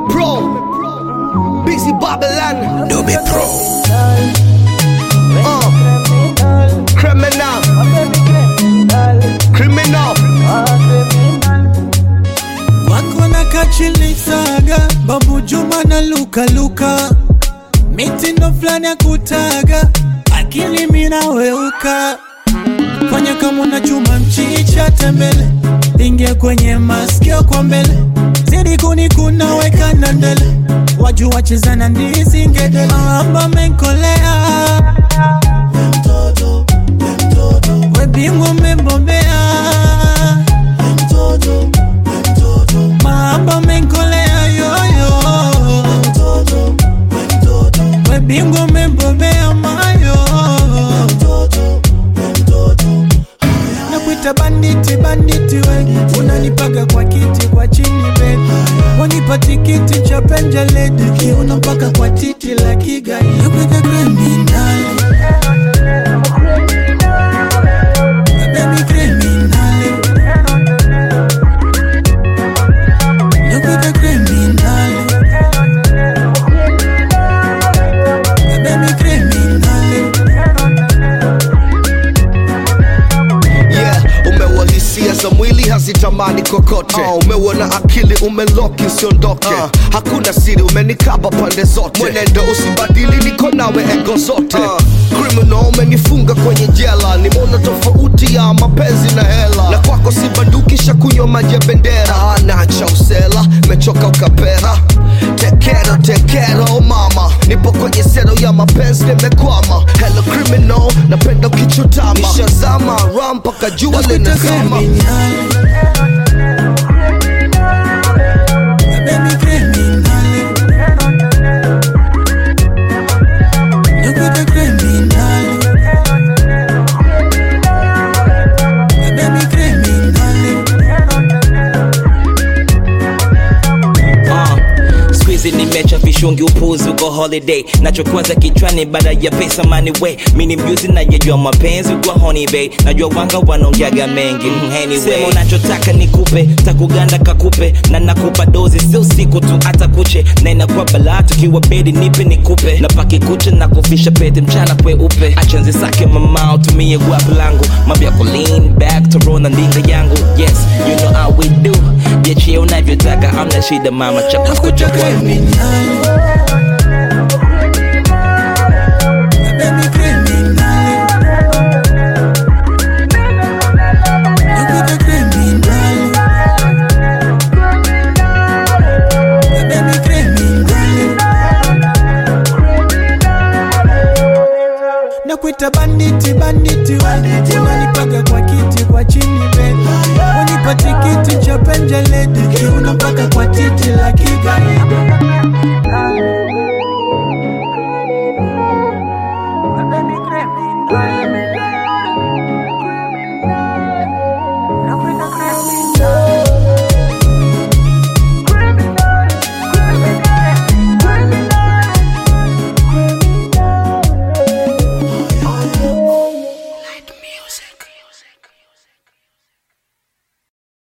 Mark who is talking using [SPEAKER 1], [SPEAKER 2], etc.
[SPEAKER 1] Pro, Busy Babylon,
[SPEAKER 2] Dube Pro.
[SPEAKER 1] uh, criminal, criminal.
[SPEAKER 3] wako na kachili saga babu juma na luka luka mitindo fulani ya kutaga akili minaweuka fanya kama una chuma mchicha tembele ingia kwenye masikio kwa mbele zidi kunikuna weka na ndele waju wacheza na ndizi ngedele amba menkolea webingwa umembobea mahaba menkolea yoyo webingwa umembobea mayo nakuita banditi banditi we unanipaga kwa kiti kwa chini bedi wanipa tikiti cha penjeledi kiuno mpaka kwa titi la kigai nakuita kriminali Baby criminali nakuita kriminali Baby criminali
[SPEAKER 1] Yeah, umewa hisia za mwili hazitamani kokote uh, umeuona akili umeloki usiondoke uh, hakuna siri umenikaba pande zote mwenendo usibadili niko nawe ego zote uh, criminal umenifunga kwenye jela nimeona tofauti ya mapenzi na hela na kwako si bandukisha kunywa maji ya bendera uh, nacha usela mechoka ukapera tekero tekero mama nipo kwenye sero ya mapenzi nimekwama hello criminal napenda ukichutama nishazama ram mpaka jua linazama
[SPEAKER 2] Uh, squeeze nimecha vishungi upuzi uko holiday nachokwaza kichwani baada ya pesa money way mini mjuzi najejua mapenzi kwa honey bay najua wanga wanaongeaga mengi mm, anyway sema unachotaka nikupe takuganda kakupe na nakupa dozi sio siku tu hata kuche na inakuwa balaa tukiwa bedi nipe nikupe na paki kuche na kufisha pete mchana kweupe achanzi sake mamao tumie guapu langu mabya ku lean back to roll na ndinga yangu yes you know how we do jechie unavyotaka amna shida mama chakukucha kwangu
[SPEAKER 3] nakuita banditi banditi we unanipaga kwa kiti kwa chini bedi wanipa tikiti cha penjeledi kiuno mpaka kwa titi la kigaidi